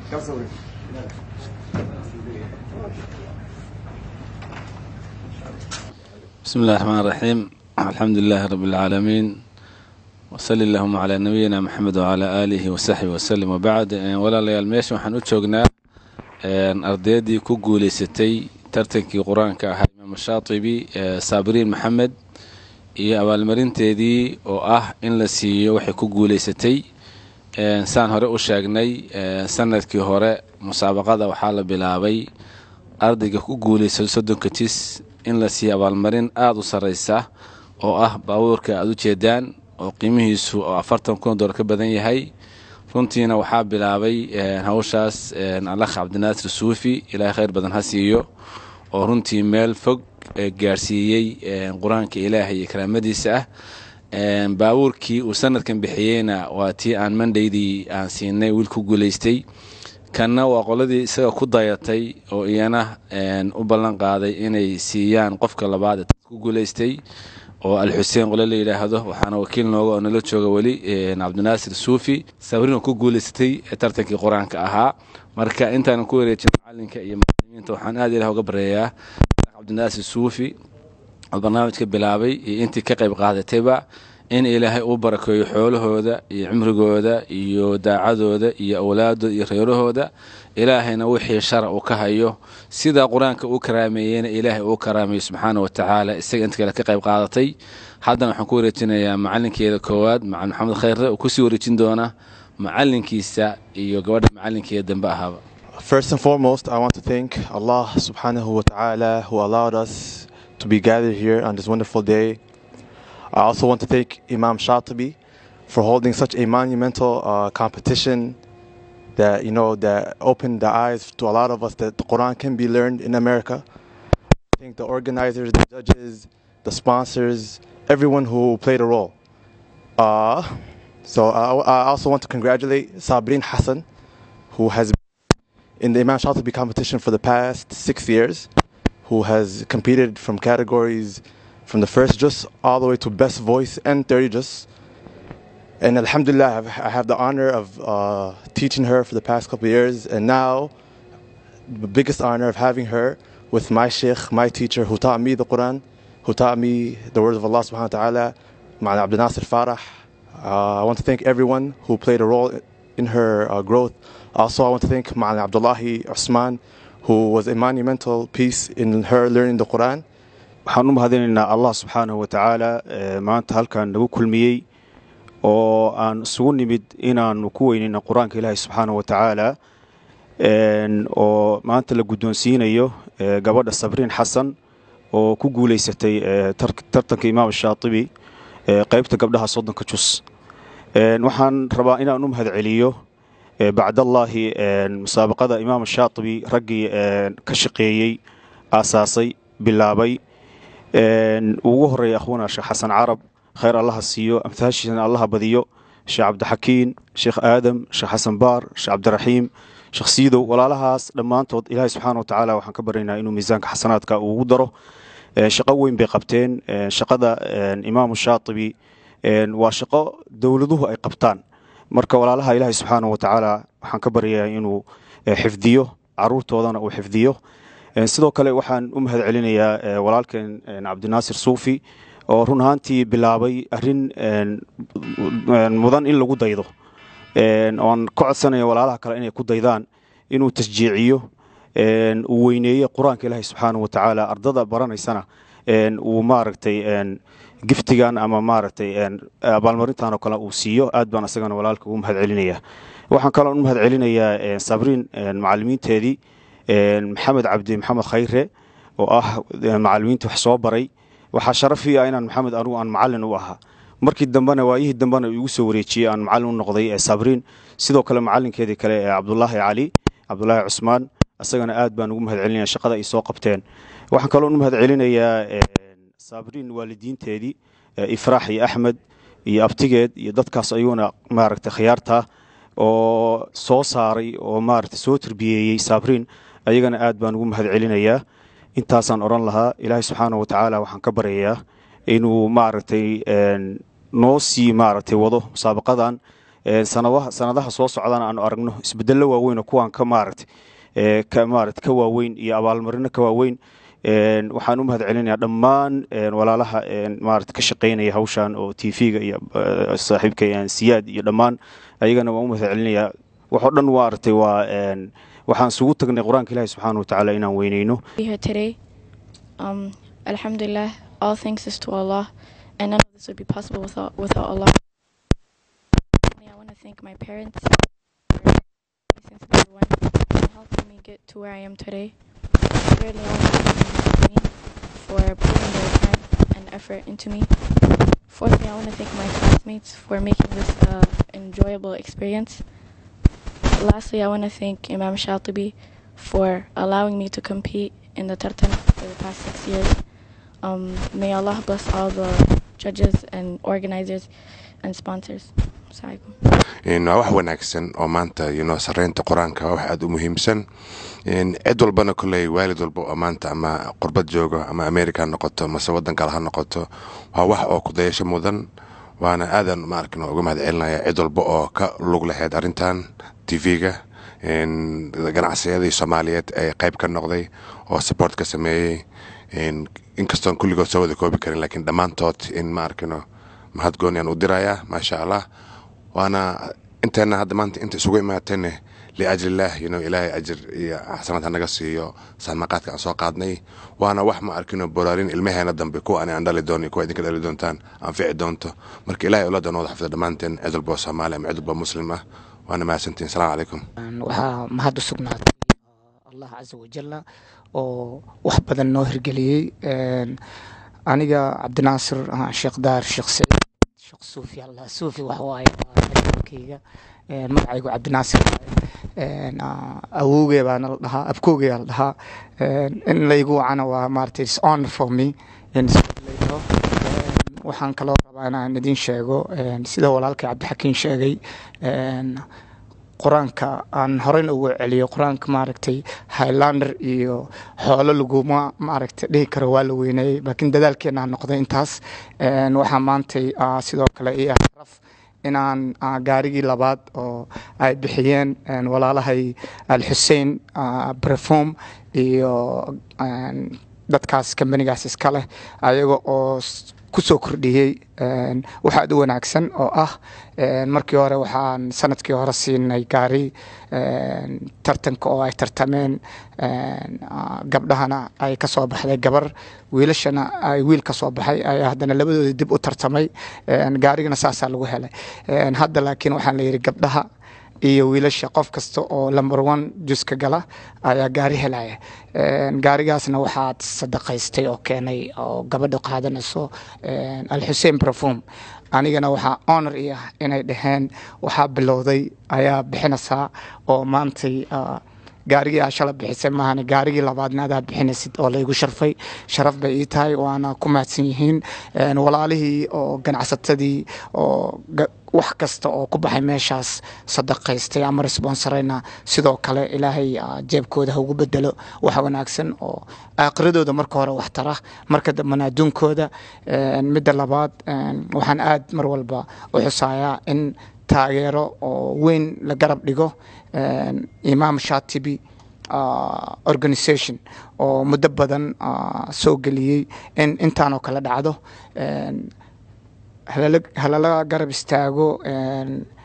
بسم الله الرحمن الرحيم الحمد لله رب العالمين وصلي اللهم على نبينا محمد وعلى آله وصحبه وسلم وبعد walaalayaal meesha waxaan u joognaa ardaydii ku guuleysatay tartankii qur-aanka ahaa imaam shaatibi saabiriin maxamed iyo abaalmarinteedii oo ah in la siiyo waxay ku guuleysatay saan hore u sheegnay sanadkii hore musaabaqada waxaa la bilaabay ardayga ku guuleysay soddonka tis in la siiyo abaalmarin aada u sarreysa oo ah baabuurka aada u jeedaan oo qiimihiisu oo afartan kun dolar ka badan yahay runtiina waxaa bilaabay hawshaas alakh cabdinaasir suufi ilaahay khayr badan ha siiyo oo runtii meel fog gaarsiiyey qur-aanka ilaahay iyo karaamadiisa ah baabuurkii uu sanadkan bixiyeyna waa tii aan mandhaydii aan siinay wiil ku guuleystay kanna waa qoladii isaga ku dayatay oo iyana u ballan qaaday inay siiyaan qofka labaad ee ku guuleystay oo alxuseen qole la yidhaahdo waxaana wakiil nooga oo nala jooga weli cabdinaasir suufi sabriin oo ku guuleysatay tartankii qur-aanka ahaa marka intaanan ku wareejin macalinka iyo macalimiinta waxaan aad ilah uga bareeyaa cabdinaasir suufi oo barnaamijka bilaabay iyo intii ka qayb qaadatayba in ilaahay uu barakeeyo xoolahooda iyo cimrigooda iyo daacadooda iyo awlaadooda iyo reerahooda ilaahayna wixii shara uu ka hayo sidaa qur-aanka uu karaameeyeyna ilaahay uu karaameeyo subxaana watacaala isaga inta kale ka qayb qaadatay haddana waxaan ku wareejinayaa macalinkeeda koowaad macalin maxamed khayre oo kusii wareejin doona macalinkiisa iyo gabadha macalinkeeda dambe ahaaba First and foremost, I want to thank Allah subhanahu wa ta'ala who allowed us to be gathered here on this wonderful day. I also want to thank Imam Shatibi for holding such a monumental uh, competition that you know that opened the eyes to a lot of us that the Quran can be learned in America. I thank the organizers, the judges, the sponsors, everyone who played a role. Uh, so I, I also want to congratulate Sabrin Hassan, who has in the Imam Shatibi competition for the past six years, who has competed from categories from the first juz all the way to best voice and 30 juz. And Alhamdulillah, I have, I have the honor of uh, teaching her for the past couple of years, and now the biggest honor of having her with my sheikh, my teacher, who taught me the Quran, who taught me the words of Allah subhanahu wa ta'ala, Ma'ana Abdul Nasir Farah. Uh, I want to thank everyone who played a role in her uh, growth. Also, I want to thank Ma'ana Abdullahi Usman, who was a monumental piece in her learning the Quran. waxaan u mahadinaynaa allah subxaanahu wa tacaala maanta halkan nagu kulmiyey oo aan isugu nimid inaanu ku weynayna qur-aanka ilaahi subxaanahu wa tacaala oo maanta la guddoonsiinayo gabadha sabriin xasan oo ku guuleysatay tartanka imaam shaatibi qaybta gabdhaha soddonka jus waxaan rabaa inaan u mahad celiyo bacdallaahi musaabaqada imaam shaatibi raggii ka shaqeeyey aasaasay bilaabay ugu horeeya akhwana sheekh xasan carab khayr allaha siiyo amtaashiisana allaha badiyo sheekh cabdixakiin sheekh aadam sheekh xasan baar sheekh cabdiraxiim sheekh siidow walaalahaas dhammaantood ilaahay subxaana wa tacaala waxaan ka baryaynaa inuu miisaanka xasanaadka ugu daro shaqo weyn bay qabteen shaqada imaamu shaatibi waa shaqo dowladuhu ay qabtaan marka walaalaha ilaahay subxaana wa tacaala waxaan ka baryayaa inuu xifdiyo caruurtoodana uu xifdiyo sidoo kale waxaan u mahad celinayaa walaalkeen cabdinaasir suufi oo run ahaantii bilaabay arin mudan in lagu daydo oan ka codsanaya walaalaha kale inay ku daydaan inuu tasjiiciyo uu weyneeye qur-aanka ilaahi subxaana wa tacaala ardada baranaysana uu maaragtay giftigan ama maaragtay abaalmarintan oo kale uu siiyo aad baan asagana walaalka ugu mahad celinaya waxaan kaloo u mahad celinayaa sabriin macalimiinteedii maxamed cabdi maxamed khayre oo ah macalimiinta wax soo baray waxaa sharafii ah inaan maxamed anugu aan macalin u ahaa markii dambena waayihii dambena igu soo wareejiyey aan macalin u noqday sabriin sidoo kale macalinkeedii kale ee cabdulaahi cali cabdulaahi cusmaan isagana aad baan ugu mahad celinaya shaqada ay soo qabteen waxaan kaloo u mahad celinayaa sabriin waalidiinteedii ifraax iyo axmed iyo abtigeed iyo dadkaas ayuuna maaragtay khiyaartaa oo soo saaray oo maaragtay soo tarbiyeeyey sabriin ayagana aad baan ugu mahad celinayaa intaasaan odhan lahaa ilaahay subxaana wa tacaala waxaan ka baryayaa inuu maaragtay noo sii maaragtay wado musaabaqadan sanadaha soo socdana aanu aragno isbedello waaweyn oo kuwaan ka maaragtay ka maarata ka waaweyn iyo abaalmarino ka waaweyn waxaan u mahad celinayaa dhammaan walaalaha maarata ka shaqaynaya hawshan oo t v-ga iyo saaxiibka siyaad iyo dhammaan ayagana waan u mahad celinayaa waxoo dhan maaragtay waa waxaan isugu tagnay qur-aanka ilaahi subxaana watacaala inaan weyneyno Um, Alhamdulillah, all thanks is to Allah, and none of this would be possible without without Allah. I want to thank my parents since day one for helping me get to where I am today. Thirdly, I want to thank my for putting their time and effort into me. Fourthly, I want to thank my classmates for making this uh, enjoyable experience. Lastly, I want to thank Imam Shatibi for allowing me to compete in the tartan for the past six years. Um, may Allah bless all the judges and organizers and sponsors. waa wax wanaagsan oo maanta yno sareynta qur-aanka waa wax aada u muhiimsan cid walbana koley waalid walba oo maanta ama qurbad joogo ama america ha noqoto mase waddan kale ha noqoto waa wax oo kudayasho mudan waana aadan maarkin uga mahad celinaya cid walba oo ka lug lahayd arrintan t v-ga ganacsiyadii soomaaliyeed ee qayb ka noqday oo support ka sameeyey inkastoon kulligood soo wada koobi karin laakiin dhammaantood in maarkino mahad gooniyan u dirayaa maasha allah waana inteena hadda maanta inta isugu imaatayne liajlillaah yno ilaahay ajir iyo xasanaad hanaga siiyo saxmaqaadka aan soo qaadnay waana wax ma arkino boraarin ilmaheena dambe kuwa ani aan dhali doono iyo kuwa idinka dhali doontaan anfici doonto marka ilahay uladan wada xafida dhammaanteen cid walba oo soomaali ama cid walba muslim ah waana mahadsantiin asalamu calaykum waxaa mahad u sugnaatay allah casa wajalla oo wax badan noo hirgeliyey aniga cabdinaasir sheekh daar sheekh saciid sheekh suufi allah suufi wax waaye kayga magacaygu cabdinaasir awowgee baana la dhahaa abkoogee la dhahaa in laygu wacana waa maaragtay is honor for me in layidhaho waxaan kaloo rabaa inaan idin sheego sida walaalkay cabdixakiin sheegay qur-aanka aan horeyna ugu celiyo qur-aanka maaragtay highlander iyo xoolo laguma maaragtay dhihi karo waa la weyneeyey laakiin dadaalkeena ha noqday intaas waxaa maantay sidoo kale io sharaf inaan gaarigii labaad oo ay bixiyeen walaalahay alxusein brefom iyo dadkaas kambanigaas iska leh ayaga oo ku soo kordhiyey wax aad u wanaagsan oo ah markii hore waxaan sanadkii hore siinay gaari tartanka oo ay tartameen gabdhahana ay ka soo baxday gabar wiilashana ay wiil ka soo baxay ayaa haddana labadoodii dib u tartamay gaarigana saasaa lagu helay hadda laakiin waxaan la yidhi gabdhaha iyo wiilasha qof kasta oo lumber one juska gala ayaa gaari helaya gaarigaasna waxaad sadaqaystay oo keenay oo gabadha qaadanayso alxusein brafum anigana waxaa honor i ah inay dhaheen waxaa bilowday ayaa bixinaysaa oo maantay gaarigii aa shala bixisay maahan gaarigii labaadna adaa bixinaysid oo laygu sharfay sharaf bay ii tahay waana ku mahadsan yihiin walaalihii oo ganacsatadii oo wax kasta oo ku baxay meeshaas sadaqaystay ama responsarayna sidoo kale ilaahay jeebkooda ha ugu bedelo wax wanaagsan oo aakhiradooda marka hore wax tara marka dambena adduunkooda midda labaad waxaan aad mar walba u xusayaa in taageero oo weyn la garab dhigo imaam shatibi organisation oo muddo badan soo geliyey in intaanoo kale dhacdo halala garab istaago